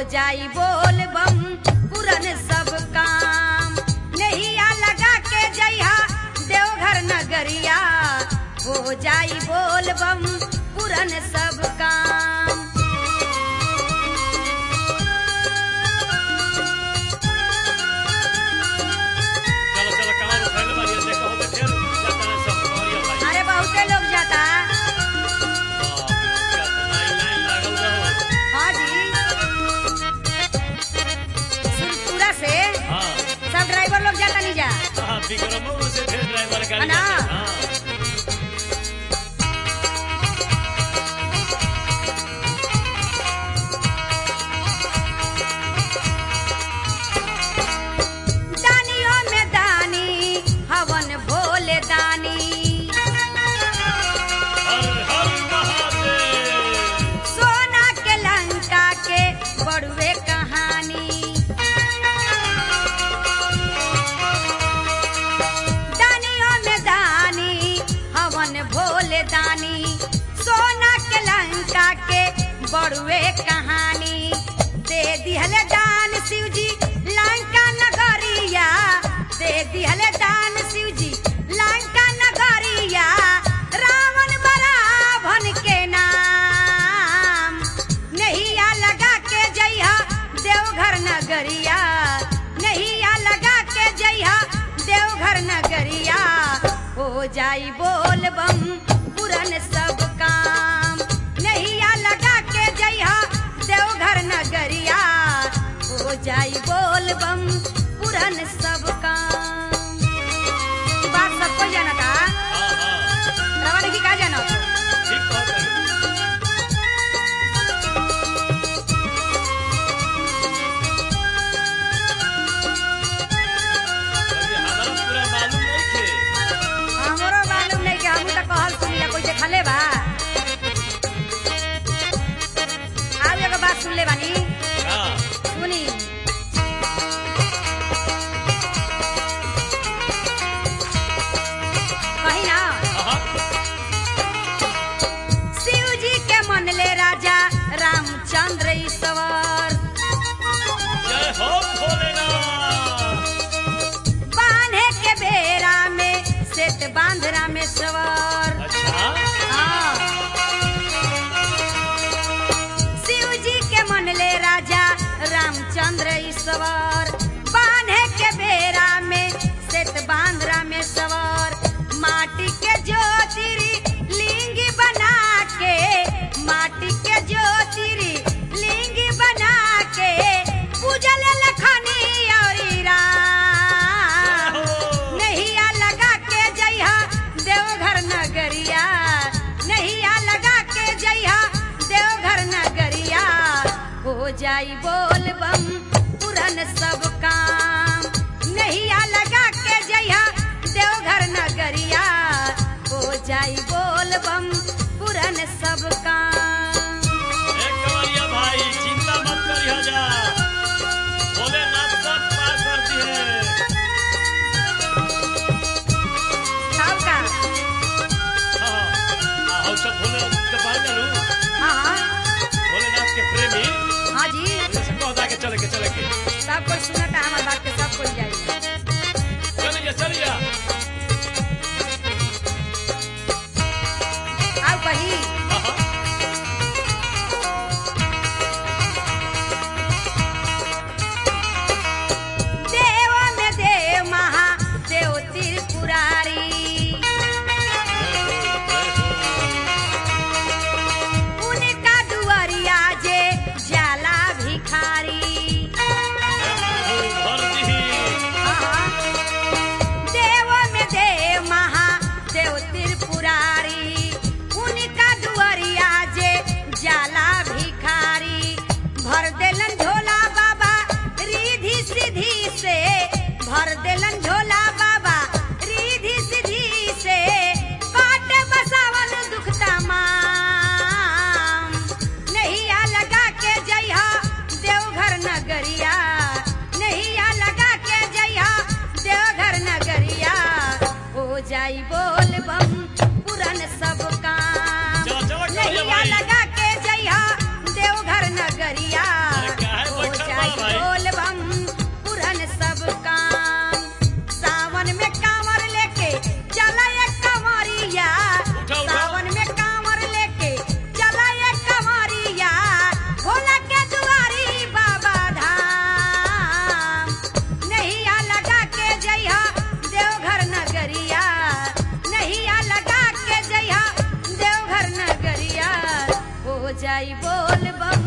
जाई बोल बम पुरन सब काम नैया लगा के जइहा देवघर नगरिया हो जाई बोल बम पुरन सब काम चलो चलो कहाँ उठैले बानी देखो तो फिर जाता है सब कवरिया भाई अरे बहुते लोग जाता बाप रे, क्या तो लाइन लाइन लागल रहो हाँ जी सुरपुरा से हाँ सब ड्राइवर लोग जाता नहीं जा हाँ विक्रमो से फिर ड्राइवर गाड़ी अना। जाता है, हाँ दानियों में दानी हवन भोले दानी हर हर महादेव सोना के लंका के बड़ुए कहानी दानियों में दानी हवन भोले दानी सोना के लंका के बड़ुए कहानी दे दिहले दान शिव जी लंका नगरिया दे दिहले दान शिव जी लंका नगरिया रावण बराभन के नाम नैया लगा के जइहा देवघर नगरिया नैया लगा के जइहा देवघर नगरिया हो जाई बोल बम पुरन सब काम नैया लगा के जइहा देवघर नगरिया हो जाई बोल बम पुरन सब काम ई बात सबको जाना था हाँ हाँ रवाना की का जाना ठीक बात है अभी हमारा पूरा मालूम नहीं थे हमरो मालूम नहीं कि हमू तो कहल सुनिला कोई देखले बा आउ एगो बात सुन ले बानी हाँ सुनी कही ना हाँ शिव जी के मन ले राजा रामचंद्र ईश्वर जय हो भोलेनाथ बांधे के बेरा में सेत बांध रामेश्वर अच्छा हाँ। शिव जी के मन ले राजा रामचंद्र ईश्वर बांधे के बेरा में सेत बांध रामेश्वर माटी के ज्योतिरी लिंग बना के माटी के ज्योतिरी लिंग बना के पूजल लखनी और राम नैया लगा के जइहा देवघर नगरिया नैया लगा के जइहा देवघर नगरिया हो जाई बोल बम पुरन सब काम नैया लगा के जइहा देवघर नगरिया हो जाई बोल बम पुरन सब काम एक कवरिया भाई चिंता मत करिए जा भोलेनाथ सब पार कर दिए सब का हाँ हाँ और सब भोले के पार करूँ हाँ हाँ भोलेनाथ के प्रेमी हाँ जी जैसे कहता के चले के जाई बोल बम